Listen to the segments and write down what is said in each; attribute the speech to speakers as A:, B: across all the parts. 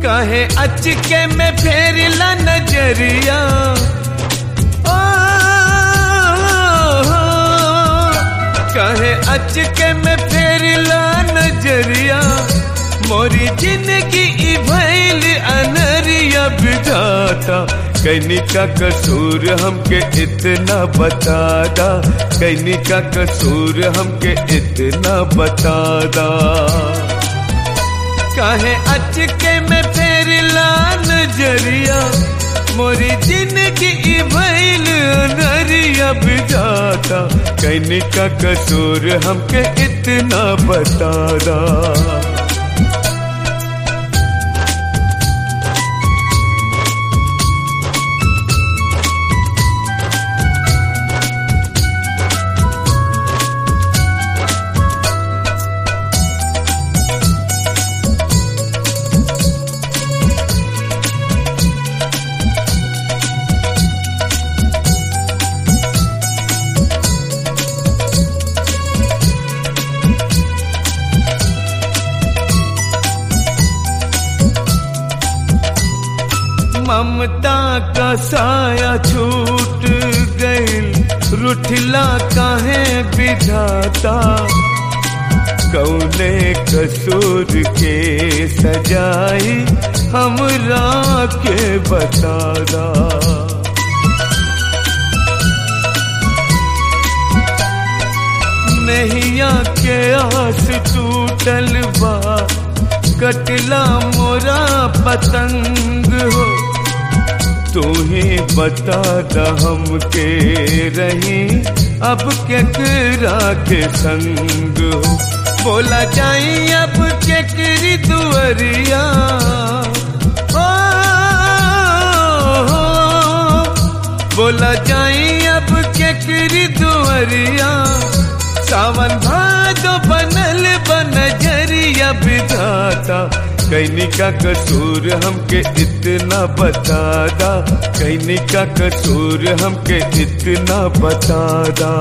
A: कहे अचके में फेरला नजरिया ओ, कहे अचके में फेरला नजरिया मोरी जिंदगी ई भैल अनरिया बिठाता कैनी का कसूर हमके इतना बतादा कैनी का कसूर हमके इतना बतादा काहे अचके में फेरला नजरिया मोरी जिंदगी भैल नरिया बिजाता कैनी का कसूर हमके इतना बतादा ममता का साया छूट गईल रुठला काहे विधाता कौने कसूर के सजाई हमरा के बतादा नैया के आस टूटल बा कटला मोरा पतंग हो तू ही बता द हमके रही अब केकरा के संग हो बोला जाई अब केकरी दुअरिया ओ, बोला जाई अब केकरी दुअरिया सावन भादो बनल बनजरिया बिधाता कैनी का कसूर हमके इतना बतादा कैनी का कसूर हमके इतना बतादा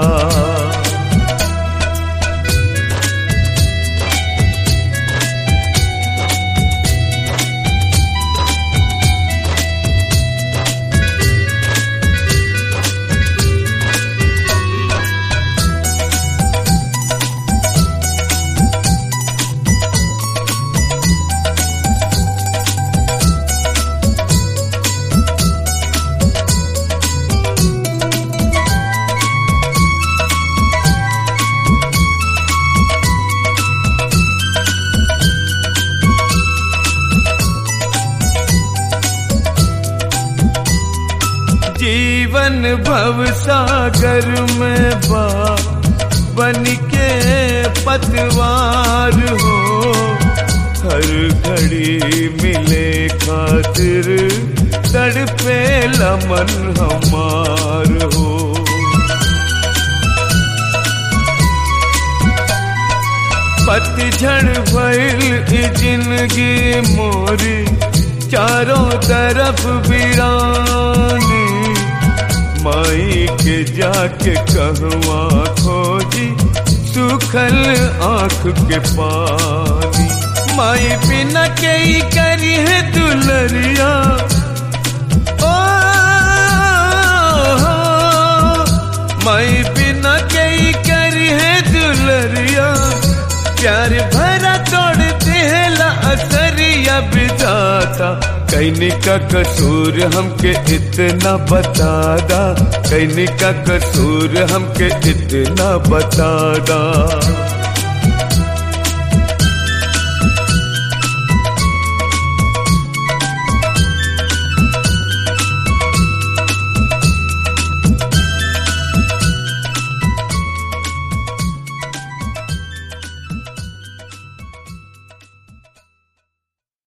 A: जीवन भव सागर में बा बन के पतवार हो हर घड़ी मिले खातिर तड़पे लमन हमार हो पतझड़ भइल ई जिंदगी मोरी चारों तरफ वीरानी माई के जाके कहवा खोजी सुखल आंख के पानी माई बिना के ही करी है दुलरिया ओ माई बिना के ही करी है दुलरिया प्यार भरा तोड़ते है ला असरिया बिजाता कैनी का कसूर हमके इतना बतादा कैनी का कसूर हमके इतना बतादा